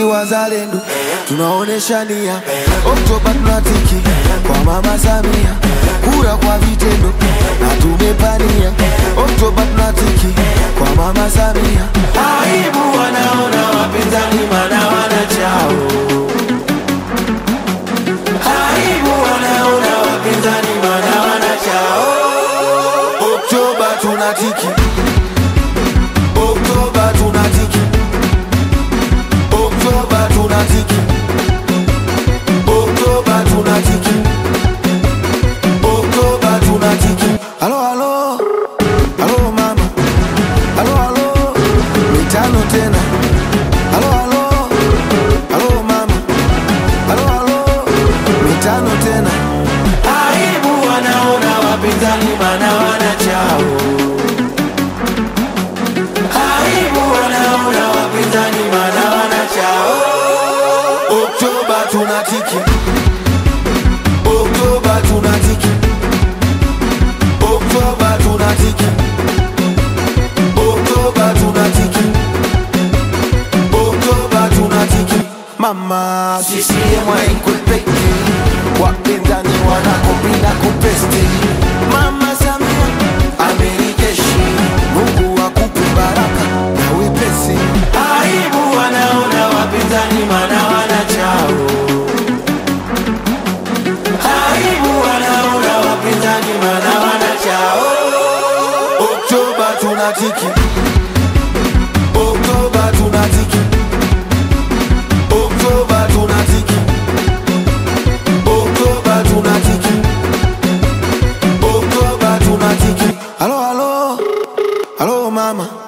wazalendo tunaonesha nia. Oktoba tunatiki kwa mama Samia, kura kwa vitendo na tumepania. Oktoba tunatiki kwa mama Samia. Aibu wanaona wapinzani mana wanachao aibu wanaona wapinzani mana wanachao. Oktoba tunatiki, Oktoba tunatiki, Oktoba tunatiki, Oktoba tunatiki, Oktoba tunatiki. Halo halo, halo mama, halo halo, mitano tena. Halo halo, halo mama, halo halo, mitano tena. Aibu wanaona wapinzani mana wanachao. Aibu wanaona wapinzani mana wanachao. Oktoba tunatiki, Oktoba tunatiki, Oktoba tunatiki, Oktoba tunatiki, Oktoba tunatiki. Mama CCM haikwepeki, wapinzani wanakopinda kupesti. Mama Samia amerijeshi, Mungu akupe baraka na wepesi. Aibu wanaona wapinzani mana wanachao. Aibu wanaona wapinzani mana wanachao. Oktoba tunatiki, Oktoba tunatiki, Oktoba tunatiki, Oktoba tunatiki, Oktoba tunatiki. Halo halo, halo mama,